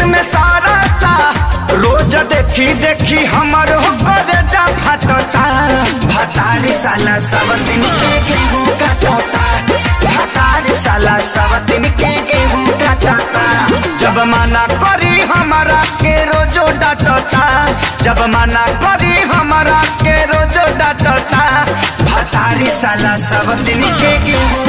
में सारता रोज देखी देखी हमर होकर जा फटता भतारी साला सब दिन के गेहूं काटता भतारी साला सब दिन के गेहूं काटता जब मना करी हमारा के रोजो डांटता जब मना करी हमारा के रोजो डांटता भतारी साला सब दिन के गेहूं